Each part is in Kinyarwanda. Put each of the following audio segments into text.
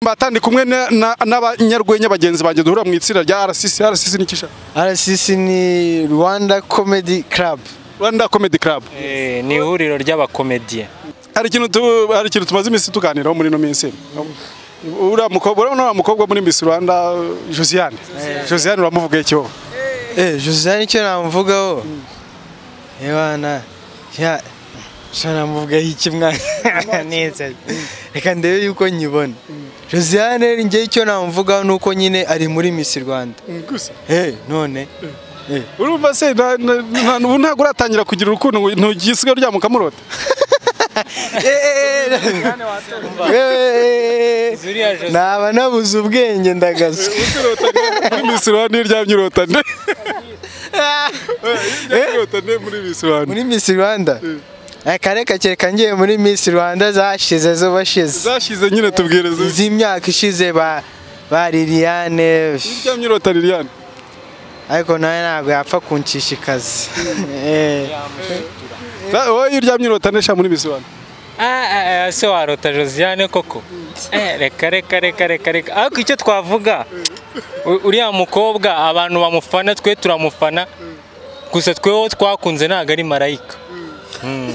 mbata ndi kumwe na- na- n'abanyarwenya bagenzi banjye duhura mu itsinda rya RCC RCC ni kisha RCC ni Rwanda Comedy Club. Rwanda Comedy Club Eh, ni ihuriro ry'abakomediye hari ikintu tu- hari ikintu tumaze iminsi tuganiraho muri ino minsi uriya mukobwa urabona uriya mukobwa muri Miss Rwanda Josiane Josiane uramuvuga iki wowe Eh, Josiane icyo namuvugaho. Ebana. Ya. Icyo namuvugaho iki mwana? Neza. Reka ndebe yuko nyibona. Josiane njye icyo namuvugaho ni uko nyine ari muri Miss Rwanda. gusa Eh, none. urumva se na- na- na- ubu ntabwo uratangira kugira urukundo ngo ntugisiga uryama ukamurota Eh, eh, eh. Naba nabuze ubwenge ndagaza. muri Miss Rwanda iyo uryamye urota nde Eh, iyo uryamye urota nde muri Miss Rwanda Muri Miss Rwanda. Reka reka kereka ngiye muri Miss Rwanda zashize zo bashize. zashize nyine tubwire zo izi myaka ishize ba ba Liliane uryamye urota Liliane ariko nawe ntabwo yapfa kunshishikaza Eh, Za- wowe iyo uryamye urota nde sha muri Miss Rwanda Ah, ah, ah, se warota josiane koko Eh, reka reka reka reka reka ariko icyo twavuga u- uriya mukobwa abantu bamufana twe turamufana gusa tweho twakunze ntabwo ari marayika Mm.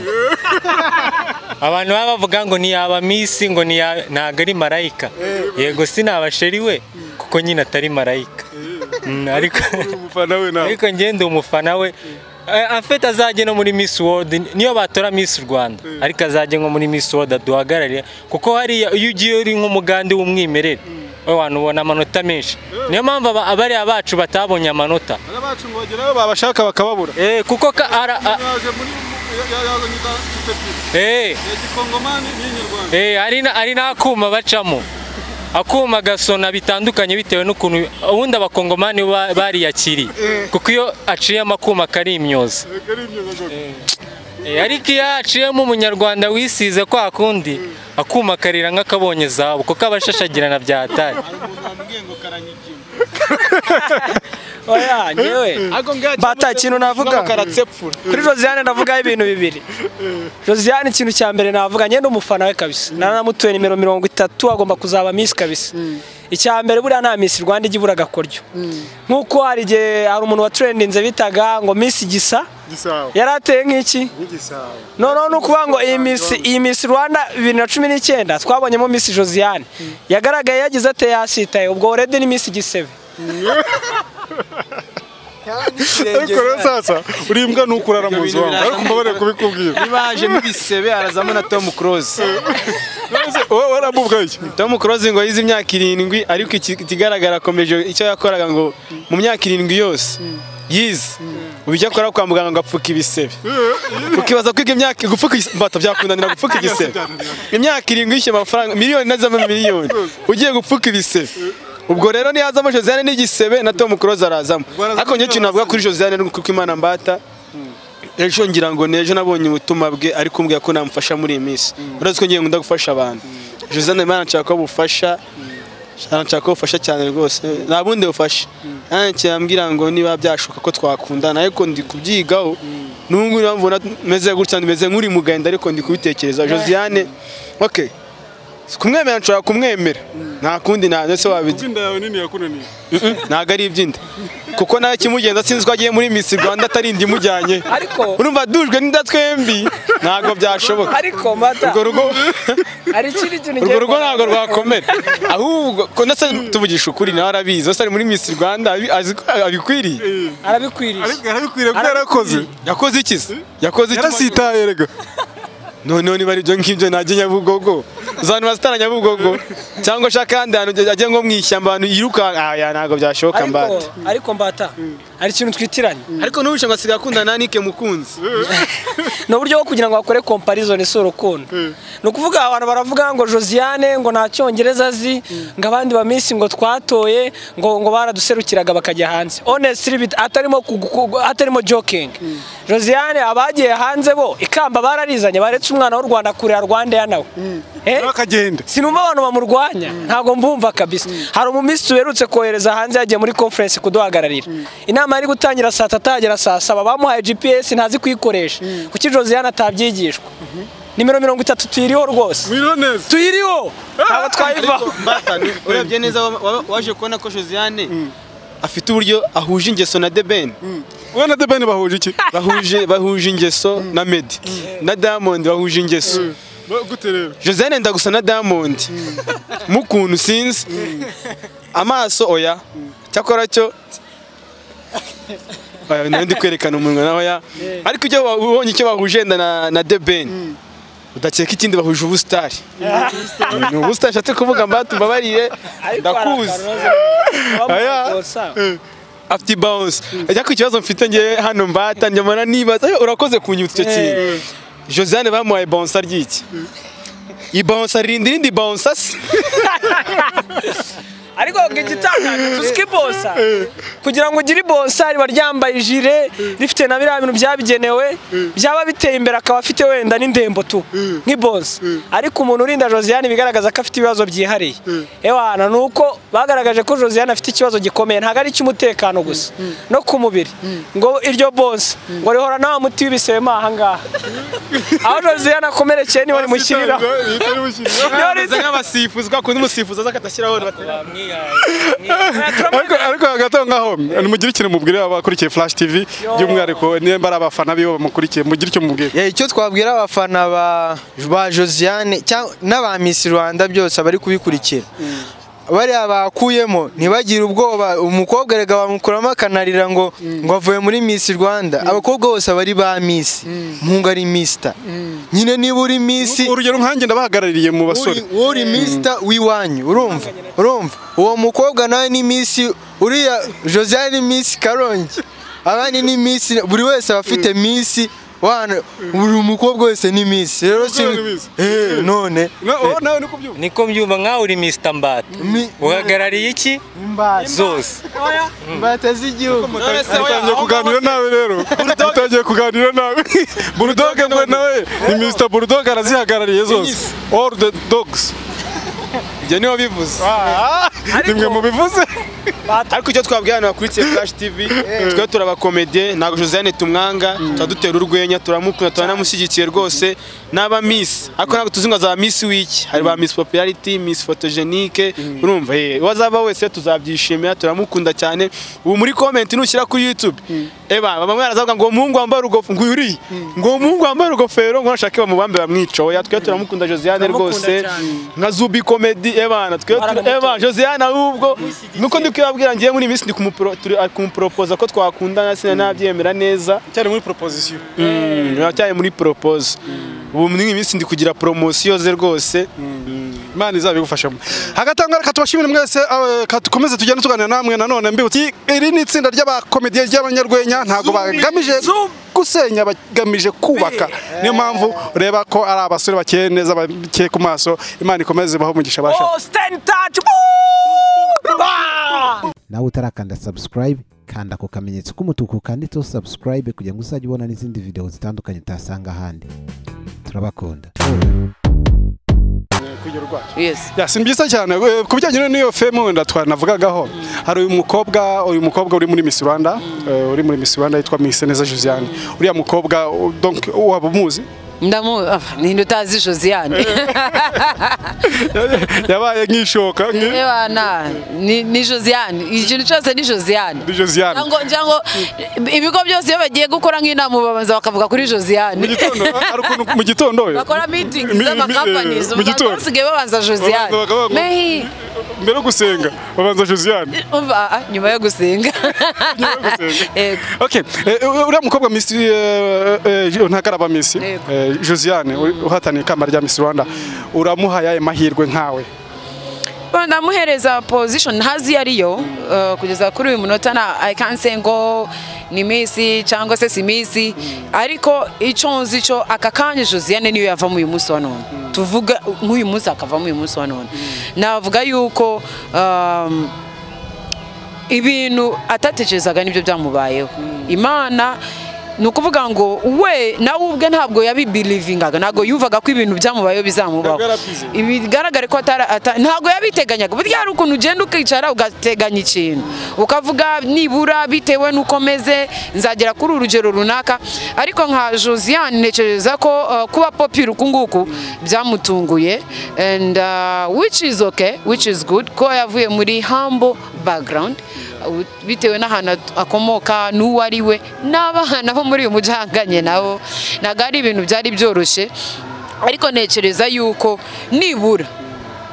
abantu baba bavuga ngo ntiyaba misi ngo niya- ntabwo ari marayika yego sinabasheri we kuko nyine atari marayika Mm, ariko umufana we nawe ariko njye ndi umufana we Eh, afite azajye no muri Miss World niyo batora Miss Rwanda ariko azajye nko muri Miss World aduhagararire kuko hariya iyo ugiye uri nk'umugande w'umwimerere we wanubona amanota menshi niyo mpamvu aba- abariya bacu batabonye amanota abacu ngo bageraho babashaka bakababura eh, kuko ka, ara, a, yaje muri yazanye tutepira eh, ya gikongomani n'inyarwanda eh, hari na- hari n'akuma bacamo akuma gasona bitandukanye bitewe n'ukuntu ubundi abakongomani ba- bariyakiriye kuko iyo aciyemo akuma kari imyoza kari imyuga Eh, ariko iyo haciyemo umunyarwanda wisize kwa kundi akuma karira nk'akabonye zabu kuko aba ashashagirana byatari oya nyewe bata ikintu navuga kuri josiane ndavugaho ibintu bibiri josiane ikintu cya mbere navuga nyine umufana we kabisa nanamutuye nimero mirongo itatu agomba kuzaba misi kabisa icya mbere buriya nta misi rwanda ijya ibura agakoryo nk'uko hari igihe hari umuntu waturendinze bitaga ngo misi gisa Gisabo yari ateye nk'iki Gisabo noneho ni ukuvuga ngo iyi misi iyi misi rwanda bibiri na cumi n'icyenda twabonyemo misi josiane yagaragaye yagize ate yasitaye ubwo orede ni misi gisebe ariko rero sasa urimbwa n'ukurara mu nzu wawe ariko mba bari kubikubwira baje n'ibisebe arazamo na Tom Close wowe waramubwaye iki Tom Close ngo yize imyaka irindwi ariko iki- ikigaragara akomeje icyo yakoraga ngo mu myaka irindwi yose yize ubu icyo akora kwa muganga ngo apfuke ibisebe ukibaza kwiga imyaka gupfuka igis- mbata byakunanira gupfuka igisebe imyaka irindwi yishyuye amafaranga miliyoni n'azamo miliyoni ugiye gupfuka ibisebe ubwo rero niyazamo Josiane n'igisebe na Tom Close arazamo ariko njye ikintu navuga kuri Josiane ni uko Imana mbata ejo ngira ngo nejo nabonye ubutumwa bwe ariko umbwira ko namufasha muri iyi minsi uretse ko ngiye nkunda gufasha abantu josane mwana nshaka ko bufasha nshaka ko bufasha cyane rwose nta bundi bufasha nanjye yambwira ngo niba byashoboka ko twakundana ariko ndi kubyigaho n'ubu ngubu niyo mpamvu meze gutya meze nk'uri mu gahinda ariko ndi kubitekereza josiane oke kumwemera nshobora kumwemera nta kundi nta ndetse wabigira inda yawe nini yakunaniye ntabwo ari iby'inda kuko nawe kimugenza sinzi ko agiye muri Miss Rwanda atari inda imujyanye Ariko- urumva dujwe n'inda twembi ntabwo byashoboka ariko mata urwo rugo hari ikindi kintu urwo ngiye rugo kuvuga. ntabwo rwakomera ahubwo ko ndetse tuvugisha ukuri nawe arabizi wese ari muri Miss Rwanda abi- azi ko abikwiriye arabikwiriye ariko yarabikwiriye kuko yarakoze yakoze iki se yakoze iki yarasitaye erega noneho niba ari ibyo ngibyo najya nyabugogo uzantu bazitana nyabugogo cyangwa ashaka ahandi hantu ajya nko mu ishyamba abantu yiruka ah ya ntabwo byashoboka mbata ariko ariko mbata hari ikintu twitiranye ariko n'ubushye ngo asigaye akundana na Nike mukunzi ni uburyo bwo kugira ngo bakore komparizoni si urukundo ni ukuvuga abantu baravuga ngo josiane ngo nta cyongereza azi ngo abandi ba minsi ngo twatoye ngo ngo baraduserukiraga bakajya hanze onesitiri atarimo kugu- kugu- atarimo jokingi josiane abagiye hanze bo ikamba bararizanye baretse umwana w'u rwanda kurera rwanda ya nawe Eh? bakagenda sinumva abantu bamurwanya ntabwo mbumva kabisa hari umumisi werutse kohereza hanze yagiye muri conference kuduhagararira inama yari gutangira saa tatu ahagera saa saba bamuhaye gps ntazi kuyikoresha kuki josiane atabyigishwa nimero mirongo itatu tuyiriho rwose Mwiriwe neza. tuyiriho ntabwo twayivaho Mbata, ni- urebye neza wa- wa- waje kubona ko Josiane afite uburyo ahuje ingeso na The Ben. Wowe na The Ben bahuje iki? Bahuje bahuje ingeso na Meddy. Na Diamond bahuje ingeso. Ba- Gute rero? Josiane yenda gusa na Diamond. Mukuntu sinzi. Amaso oya. Cyakora cyo Oya, nawe ndi kwerekana umunwa na oya. Ariko ibyo wa- ubonye icyo bahuje yenda na na The Ben. Udakeka ikindi bahuje ubusitari. Ni ubusitari nshatse kuvuga mbata umbabarire. Ndakuzi. afite bounce ajya ku kibazo mfite ngewe hano mbata njyamana nibaza "Ayo, urakoze kunyibutsa icyo kintu josiane bamuhaye bounce ry'iki iyi bounce ririnda irindi bounce se ariko igitangaje tuzi ko ibonsa kugira ngo ugire ibonsa riba ryambaye ijire rifite na biriya bintu byabigenewe byaba biteye imbere akaba afite wenda n'indembo tu nk'ibonsa ariko umuntu urinda josiane bigaragaza ko afite ibibazo byihariye ewana ni uko bagaragaje ko josiane afite ikibazo gikomeye ntabwo ari icy'umutekano gusa no ku mubiri ngo iryo bonsa ngo rihora nawe muti w'ibisebe mo aha ngaha aho josiane akomerekeye niho rimushyiriraho Yitari mushyiriraho. Niho ameze riti- nk'abasifuzi kuko undi musifuzi aza akatashyiraho ariko ariko hagati aho ngaho nimugire ikintu mubwire abakurikiye Flash TV by'umwihariko nimba ari abafana biwe bamukurikiye mugire icyo mubwira Yeah, icyo twabwira abafana ba, ba Josiane cyangwa n'aba Miss Rwanda byose abari kubikurikira bariya bakuyemo ntibagire ubwoba umukobwa rega bamukuramo akanarira ngo ngo avuye muri Miss Rwanda abakobwa bose abari ba Miss mpunga ari Mister nyine niba uri Miss urugero nkanjye ndabahagarariye mu basore uri uri Mister w'iwanyu urumva urumva uwo mukobwa nawe ni Miss uriya Josiane ni Miss Karongi abandi ni Miss buri wese aba afite Miss wana buri umukobwa wese ni Miss rero si Umukobwa ni Miss. eh none Na- oh, nawe ni kubyumva niko mbyumva nk'aho uri Mr Mbata Mi- uhagarariye iki imbata zose imbata z'igihugu Dutangiye kuganira nawe rero dutangiye kuganira nawe bulldog mwe nawe ni Mr Bulldog arazihagarariye zose all the dogs ibyo niho bivuze nimwe mubivuze ariko icyo twabwira abantu bakurikiye flash tv twe turabakomediye ntabwo josiane tumwanga tuba dutera urwenya turamukunda turanamushyigikiye rwose n'aba miss ariko ntabwo tuzi ngo za miss wiki hari ba miss popularity miss photogenique urumva ye uwo azaba wese tuzabyishimira turamukunda cyane ubu muri comment nushyira kuri youtube eba bamwe barazavuga ngo umuhungu wambaye urugofero ngo uriye ngo umuhungu wambaye urugofero ngo nashake bamubambe bamwica oya twe turamukunda josiane Turamukunda rwose cyane. nka zubi comedy ebana twe Baragamutora. eba Josiane ahubwo nuko ndi kwibabwira ngiye muri iyi minsi ndi kumupro- turi- ari kumuporopoza ko twakundana sina nabyemera neza cyari muri proposition cyane muri propose ubu muri iyi minsi ndi kugira promosiyo ze rwose imana izabigufashamo hagati aho ngaho reka tubashimire mwese eh, ka tukomeze tugende tuganira namwe nanone mbibutse iri ni itsinda ry'abakomediye ry'abanyarwenya ntabwo bagamije gusenya bagamije kubaka niyo mpamvu ureba ko ari abasore bakeye neza bakeye ku maso imana ikomeze ibahe umugisha basha Oh, stand in touch. Woo! Bah! nawe utarakanda subscribe kanda ku kamenyetso k'umutuku kanditseho subscribe kugira ngo uzajye ubona n'izindi video zitandukanye utasanga ahandi turabakunda Yes. Ya, si byiza cyane Eh, ku bijyanye n'iyo femu wenda twanavugagaho hari uyu mukobwa uyu mukobwa uri muri Miss Rwanda eh, uri muri Miss Rwanda yitwa Miss Neza Josiane uriya mukobwa u- donc waba umuzi Ndamu ah, ninde utazi Josiane. yabaye nk'ishoka nk- Ewana ni ni Josiane. Ikintu cyose ni Josiane. ni Josiane Ngo njango ibigo byose iyo bagiye gukora nk'inama babanza bakavuga kuri mu Josiane. gitondo hari ukuntu mu gitondo we Bakora meeting Mi- mi- z'amakampanies mu gitondo. basigaye babanza Josiane. Babanza bakavuga ngo- Mehi mbere yo gusenga babanza Josiane umva ah, ah, nyuma yo gusenga. gusenga. Yego. okay eh, uriya mukobwa Miss eh, eh, ntakaraba Miss Yego. eh, Josiane uri- uhataniye ikamba rya Miss Rwanda uramuhaye ayahe mahirwe nkawe Bon, ndamuhereza position ntazi iyo ari yo uh, kugeza kuri uyu munota na I can't say ngo ni misi cyangwa se si misi ariko icyo nzi cyo aka kanya Josiane niyo yavamo uyu munsi wa none tuvuga nk'uyu munsi akavamo uyu munsi wa none navuga yuko um, ibintu atatekerezaga nibyo byamubayeho imana ni ukuvuga ngo we nawe ubwe ntabwo yabibirivingaga ntabwo yumvaga ko ibintu byamubayeho bizamubaho Ntabwo yarabyize. bigaragare ko atara- ata- ntabwo yabiteganyaga burya hari ukuntu ugenda ukicara ugateganya ikintu ukavuga nibura bitewe n'uko meze nzagera kuri urugero runaka ariko nka josiane ntekereza ko uh, kuba popi ukunguku byamutunguye and uh, which is okay which is good ko yavuye muri humble background uh, bitewe n'ahantu at- akomoka n'uwo ari we n'abana bo muri uyu mujyi ahanganye nabo ntabwo ari ibintu byari byoroshye ariko ntekereza yuko nibura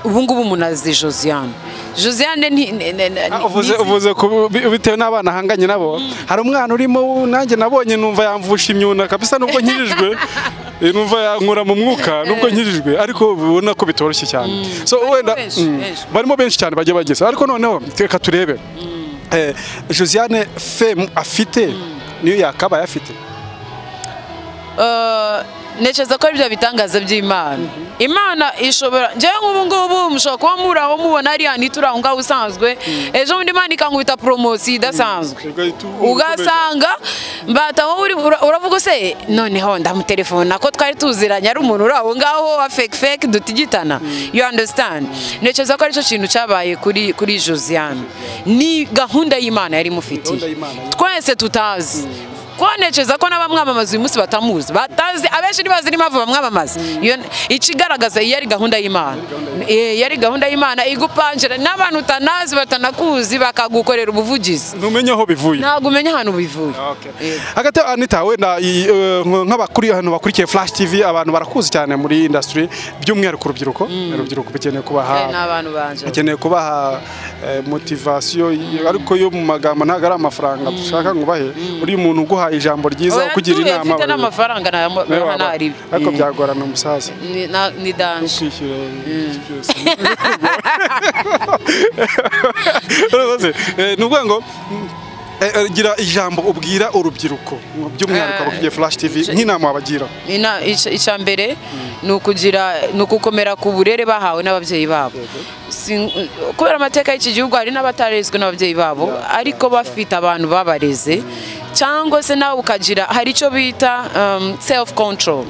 ubu ngubu umuntu azi josiane josiane nti- ne- ne- ne- Ah, uvuze ntizi- uvuze ku- bi- bitewe n'abana ahanganye nabo hari umwana urimo nanjye nabonye numva yamvusha imyuna kabisa nubwo nkirijwe Eh, numva yankura mu mwuka nubwo nkirijwe ariko ubona ko bitoroshye cyane so Barimo wenda benshi, mm, benshi. barimo benshi cyane bagiye bageze ariko noneho reka turebe Eh, josiane femu afite niyo yakabaye afite Eh, ntekereza ko ari byo bitangaza by'imana imana ishobora njyewe nk'ubu ngubu mushobora kuba muri aho mubona hariya ntituri aho ngaho usanzwe ejo bundi imana ikankubita poromosiyo idasanzwe ugasanga mbataho uri ura- uravuga se noneho ndamutelefona ko twari tuziranye ari umuntu uri aho ngaho wa fake fake dutigitana you understand ntekereza ko aricyo kintu cyabaye kuri kuri Josiane ni gahunda y'Imana yari imufitiye twese tutazi ko ntekereza ko n'abamwamamaza uyu munsi batamuzi batazi abenshi ntibazi n'impamvu bamwamamaza Iyo- ikigaragaza iyo ari gahunda y'Imana Eh, yari gahunda y'Imana igupangira n'abantu utanazi batanakuzi bakagukorera ubuvugizi ntumenye aho bivuye ntabwo umenya ahantu bivuye hagati anita wenda i- eh, nk- nk'abakuriye ahantu bakurikiye flash tv abantu barakuzi cyane muri industry by'umwihariko urubyiruko urubyiruko bikeneye Eh, ni kubaha abantu banjye bakeneye kubaha eh, motivation y- ariko yo mu magambo ntabwo ari amafaranga dushaka ngo ubahe uri umuntu uguha ijambo ryiza Oya, ukugira tuye, inama mfite n'amafaranga nayamu- nawe waba- nahanarira. ariko Mm. byagorana umusaza Ni- na- ni danje kwishyura byose Rwose, eh, ni ukuvuga ngo mm, eh, eh, gira ijambo ubwira urubyiruko by'umwihariko Eh, abakurikiye flash tv j- nk'inama wabagira Ina- ica- icya mbere ni ukugira ni ukukomera ku burere bahawe n'ababyeyi babo Si- kubera amateka y'iki gihugu hari n'abatarezwe n'ababyeyi babo ariko bafite abantu babareze cyangwa se nawe ukagira hari icyo bita um, self control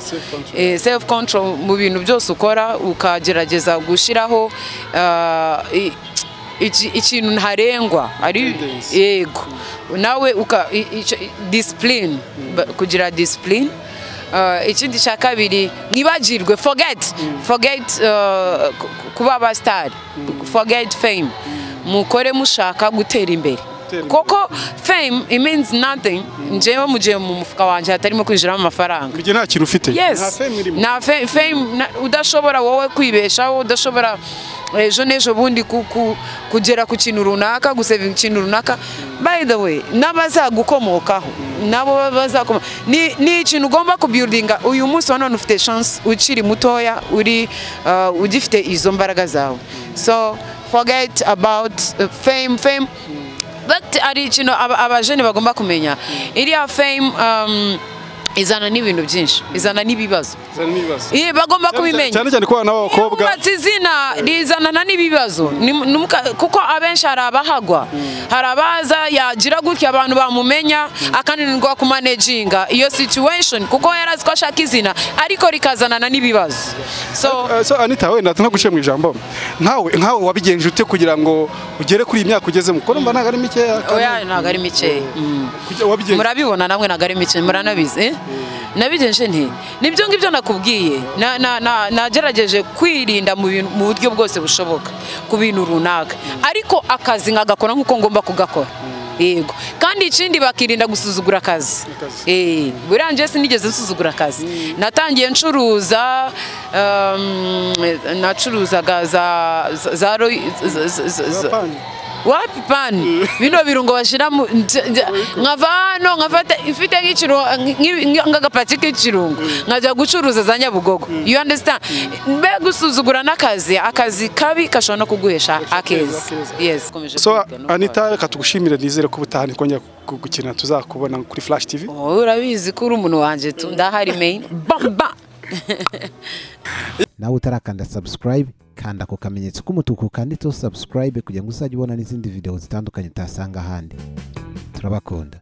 Eh, self control mu bintu byose ukora ukagerageza gushyiraho uh, i- iki- ikintu ntarengwa ari yego nawe uka i- icyo- i- discipline Ba- kugira discipline Uh, ikindi cya kabiri mwibagirwe forget forget uh, ku- ku- kuba abasitari forget fame mukore mushaka gutera imbere koko fame it means nothing njyewe mu gihe mu mufuka wanjye hatarimo kwinjiramo amafaranga mu gihe nta kintu ufite nta yes fame irimo nta fe- fame na- udashobora wowe kwibeshaho udashobora ejo n'ejo bundi ku- ku- kugera ku kintu runaka gusevinga ikintu runaka by the way n'abazagukomokaho nabo bazakomoka ni ni ikintu ugomba kubyuringa uyu munsi wa none ufite chance ukiri mutoya uri uh, ugifite izo mbaraga zawe so forget about uh, fame fame but ari ikintu aba- abajene bagomba kumenya iriya fame um, izana n'ibintu byinshi izana n'ibibazo Iyi bagomba kubimenya cyane cyane ku bana b'abakobwa yubatse izina rizanana n'ibibazo Ni- ni muka- kuko abenshi hari abahagwa hari abaza yagira gutya abantu bamumenya akananirwa kumanejinga iyo situation kuko yari azi ko ashaka izina ariko rikazanana n'ibibazo so Eh, so anita wenda nko guciye mu ijambo nkawe nkawe wabigenje ute kugira ngo ugere kuri iyi myaka ugezemo kuko numva ntabwo ari mikeya kandi oya ntabwo ari mikeya Mm. kujya- wabigenje murabibona namwe ntabwo ari imikino muranabizi eh? nabigenje nti nibyo ngibyo nakubwiye Na- na- na- nagerageje kwirinda mu bintu- mu buryo bwose bushoboka ku bintu runaka ariko akazi nkagakora nk'uko ngomba kugakora yego kandi ikindi bakirinda gusuzugura akazi Eh, buriya njye sinigeze nsuzugura akazi natangiye ncuruza um, nacuruzaga za za- za roy- za- za- za- za- wapi pani bino birungo bashiramo nje- nje- nkava hano nkafata ifite nk'ikirungo nk'i- nk'i- nk'agapaki k'ikirungo nkajya gucuruza za nyabugogo you understand mbe gusuzugura n'akazi akazi kabi kashobora no kuguhesha akeza yes komeje so kwiga no anita kubara. reka tugushimire nizere ko ubutaha ntikongera ku- gukina tuzakubona kuri flash tv Wowe urabizi ko uri umuntu wanjye tu ndahari main bamba nawe utarakanda subscribe kanda ku kamenyetso k'umutuku kanditseho subscribe kugira ngo uzajye ubona n'izindi video zitandukanye utasanga ahandi turabakunda